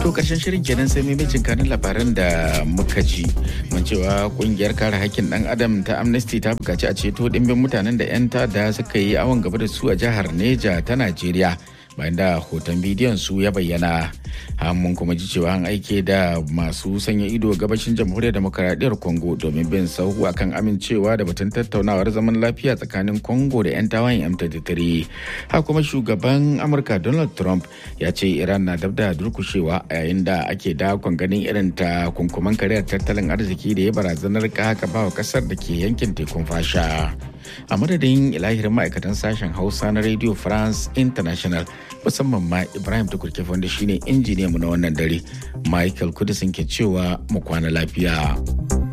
To karshen shirin kenan sai maimacin kanin labaran da muka ji. Mun cewa kungiyar kare hakkin dan adam ta Amnesty ta bukaci a ceto dimbin mutanen da 'yan tada suka yi awon gaba da su a jihar Neja ta Najeriya. bayan da hoton bidiyon su ya bayyana mun kuma ji cewa an aike da masu sanya ido gabashin jamhuriyar demokaradiyyar congo domin bin sahu akan amincewa da batun tattaunawar zaman lafiya tsakanin congo da 'yan tawayen m23 ha kuma shugaban amurka donald trump ya ce iran na dab da durkushewa a yayin da ake dakon ganin irin ta kunkuman kariyar tattalin arziki da ya barazanar haka bawa kasar da ke yankin tekun fasha a madadin ilahirin ma'aikatan sashen hausa na radio france international musamman ma ibrahim tukurke wanda shine injiniyan mu na wannan dare michael kudisin ke cewa mu kwana lafiya.